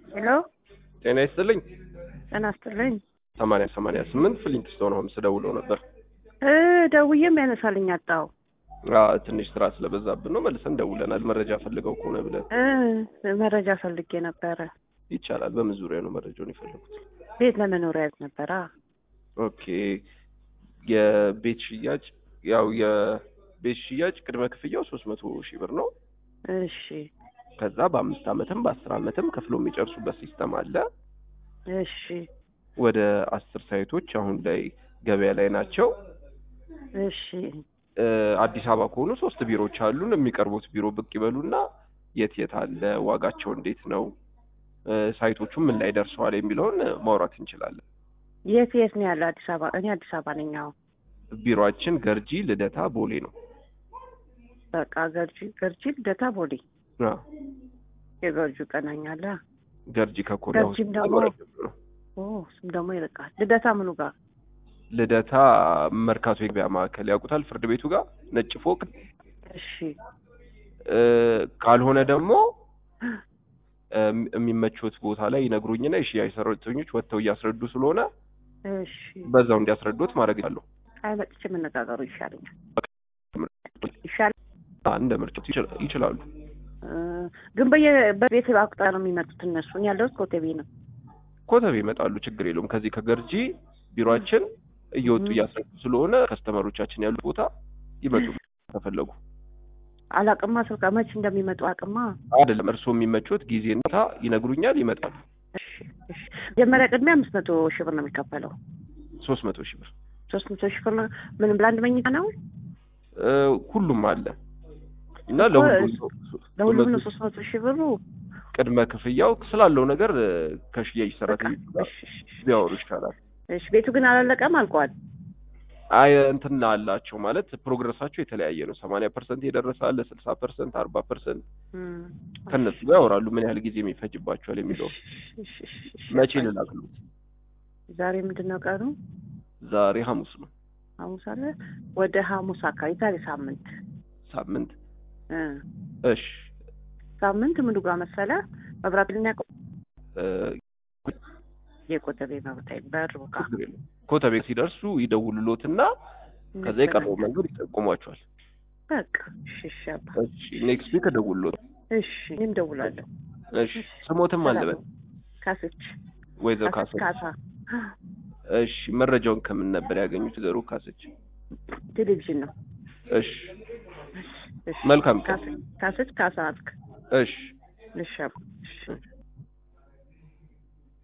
ሄሎ ጤና ይስጥልኝ። ጤና ይስጥልኝ። ሰማንያ ሰማንያ ስምንት ፍሊንትስቶን ሆምስ ደውለው ነበር። እ ደውዬም ያነሳልኝ አጣው። አ ትንሽ ስራ ስለበዛብን ነው መልሰን ደውለናል። መረጃ ፈልገው ከሆነ ብለን እ መረጃ ፈልጌ ነበረ። ይቻላል። በምን ዙሪያ ነው መረጃውን የፈለጉት? ቤት ለመኖሪያ ያዝ ነበራ። ኦኬ የቤት ሽያጭ ያው የቤት ሽያጭ ቅድመ ክፍያው ሶስት መቶ ሺህ ብር ነው። እሺ ከዛ በአምስት ዓመትም በአስር ዓመትም ከፍሎ የሚጨርሱበት ሲስተም አለ። እሺ ወደ አስር ሳይቶች አሁን ላይ ገበያ ላይ ናቸው። እሺ እ አዲስ አበባ ከሆኑ ሶስት ቢሮዎች አሉን። የሚቀርቡት ቢሮ ብቅ ይበሉና የት የት አለ፣ ዋጋቸው እንዴት ነው፣ እ ሳይቶቹ ምን ላይ ደርሰዋል የሚለውን ማውራት እንችላለን። የት የት ነው ያለው? አዲስ አበባ እኔ አዲስ አበባ ነኝ። አሁን ቢሮአችን ገርጂ፣ ልደታ፣ ቦሌ ነው። በቃ ገርጂ ገርጂ ልደታ ቦሌ አ የገርጁ ቀናኛለ ገርጂ ከኮሪያ ገርጂም ሆስፒታል ደግሞ- ወረድ ብሎ ነው። ኦ እሱም ደግሞ ይርቃል። ልደታ ምኑ ጋር? ልደታ መርካቶ የገበያ ማዕከል ያውቁታል? ፍርድ ቤቱ ጋር ነጭ ፎቅ እሺ እ ካልሆነ ደግሞ እ የሚመቹት ቦታ ላይ ይነግሩኝና የሽያጭ ሰራተኞች ወጥተው እያስረዱ ስለሆነ እሺ በዛው እንዲያስረዱት ማድረግ አለሁ። አይ መጥቼ መነጋገሩ ይሻለኛል። ይሻል እንደ ምርጫው ይችላ- ይችላሉ። እ ግን በየ በቤት አቁጣ ነው የሚመጡት እነሱ። እኔ ያለሁት ኮተቤ ነው። ኮተቤ ይመጣሉ፣ ችግር የለውም። ከዚህ ከገርጂ ቢሮአችን እየወጡ ም። እያስረዱ ስለሆነ ከስተመሮቻችን ያሉት ቦታ ይመጡ ከፈለጉ አላቅማ ስልካ መች እንደሚመጡ አቅማ። አይደለም እርስዎ የሚመቹት ጊዜና ቦታ ይነግሩኛል፣ ይመጣሉ። እሺ እሺ። መጀመሪያ ቅድሚያ አምስት መቶ ሺህ ብር ነው የሚከፈለው። ሶስት መቶ ሺህ ብር ሶስት መቶ ሺህ ብር ነው ምንም ለአንድ መኝታ ነው። እ ሁሉም አለ እና እኮ ለሁሉም ለሁሉም ነው ሶስት መቶ ሺህ ብሩ። ቅድመ ክፍያው ስላለው ነገር እ ከሽያጭ ሰራተኞች ጋር እሺ እሺ እሺ። ቢያወሩ ይቻላል። እሺ ቤቱ ግን አላለቀም፣ አልቋል። አይ እንትን አላቸው ማለት ፕሮግረሳቸው የተለያየ ነው። ሰማንያ ፐርሰንት የደረሰ አለ፣ ስልሳ ፐርሰንት፣ አርባ ፐርሰንት እም። ከነሱ ጋር ያወራሉ ምን ያህል ጊዜ የሚፈጅባቸዋል የሚለው እሺ እሺ እሺ። መቼ ልላክሉት? ዛሬ ምንድን ነው ቀኑ? ዛሬ ሐሙስ ነው። ሐሙስ አለ። ወደ ሐሙስ አካባቢ ዛሬ ሳምንት ሳምንት እ እሺ ሳምንት ምኑ ጋር መሰለ መብራት ልናቀ እ የቆጠቤ መብራት በሩ ጋር ችግር የለውም። ኮተቤ ሲደርሱ ይደውሉሎትና ከዛ የቀረው መንገድ ይጠቁሟቸዋል። በቃ እሺ እሺ አባ እሺ ኔክስት ዊክ እደውልሎት። እሺ እኔም ደውላለሁ። እሺ ስሞትም አለበት ካስች ወይዘሮ ካስች ካሰች። ካሳ እሺ መረጃውን ከምን ነበር ያገኙት? ዘሩ ካሰች። ቴሌቪዥን ነው። እሺ እሺ መልካም ቀን። ካስች ካሳ አልክ። እሺ እሺ አባ እሺ